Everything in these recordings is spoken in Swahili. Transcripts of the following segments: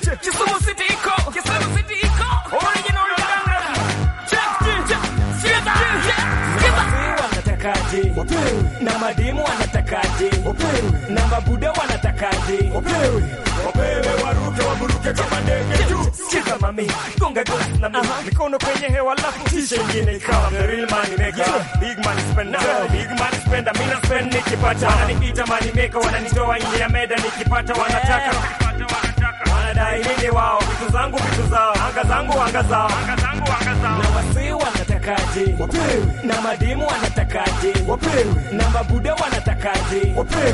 Kisumu City iko, Kisumu City iko. Original Dangla. Check, check, check. Sikiza, sikiza. wanatakaje na madimu wanatakaje na mabuda wanatakaje Wapewe waruke waburuke kama ndege juu. sikiza mami gonga glass na mimi Mikono kwenye hewa alafu tisha ingine ikawa the real money maker. Big money spender, big money spender. Mimi na spend nikipata. Wananiita money maker, wananitoa nje ya meda nikipata wanataka. Wanadai nini wao? Vitu zangu vitu zao. Anga zangu anga zao. Anga zangu anga zao. na wasee wanatakaje na madimu wanatakaje na mabuda wanatakaje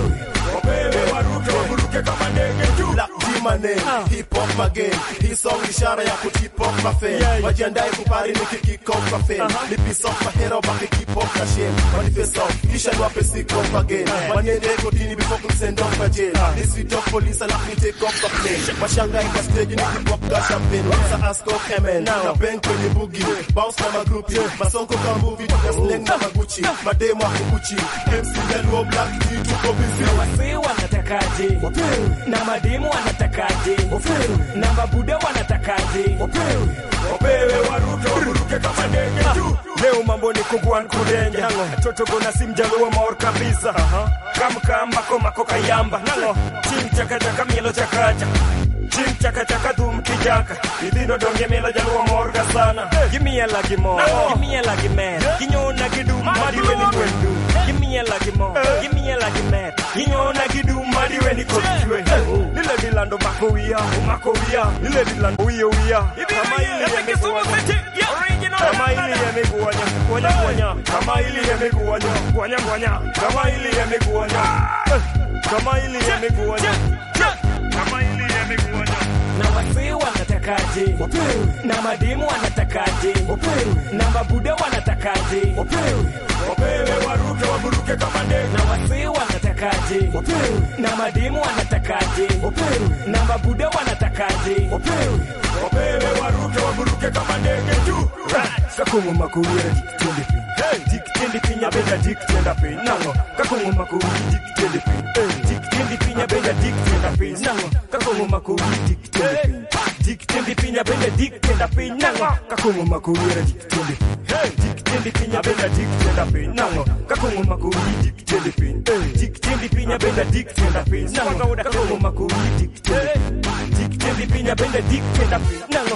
Wapewe waruke waburuke kama ndege juu. Black G Money, hip hop again. Hii song ni ishara ya ku hip hop cafe. Wajiandae kupari niki kick off cafe. Ni piece of my hero baki keep up na shame. Manifest off, kisha niwape sick off again. Waniende kotini before kumsend off kwa jail. This sweet of police alafu ni take off the plane. Washangae kwa stage ni hip hop ka champagne. Wanza ask off Kemen. Na bank kwenye boogie. Bounce na magrupi. Masonko kama movie. Tuka slang na maguchi. Mademo wa kukuchi. MC Jaluo Black G tuko busy. wasee wanatakaje na madimu wanatakaje na mabuda wanatakaje Wapewe waruke waburuke kama ndege juu. Leo mambo ni kubwan kudenja Toto gona simjaluo maor kabisa Kam mako mako kayamba Nango Chim chaka chaka mielo chakacha Chim chaka chaka dhum kijaka Idhino donge mielo jaluo morga sana Gimia lagi mo Gimia lagi mer Ginyona gidum madiwe ni kwendu Gimia lagi mo Gimia lagi mer Ginyona gidum madiwe ni kotichwe Lile dilando mako wia Mako wia Lile dilando wia wia Kama ili yamekuwa kama ili yamekuanya kuanya kuanya kama ili yamekuanya kuanya kuanya kama ili yamekuanya kama ili yamekuanya kama ili yamekuanya na wasee wanatakaje na madimu wanatakaje na mabuda wanatakaje wapewe waruke waburuke kama ndege na wasee wanatakaje na madimu wanatakaje na mabuda wanatakaje wapewe waruke waburuke kama ndege juu kakungu makuwira dikitende piny dikitende piny abenda dikitenda piny nango kakungu makuwiri dikitende piny dikitende piny abenda dikitenda piny nango kakungu makuwiri dikitende piny dikitende piny abenda dikitenda piny nango kakungu makuwira dikitende piny dikitende piny abenda dikitenda piny nango kakungu makuwiri dikitende piny dikitende piny abenda dikitenda piny nango kakungu makuwiri dikitende piny dikitende piny abenda dikitenda piny nango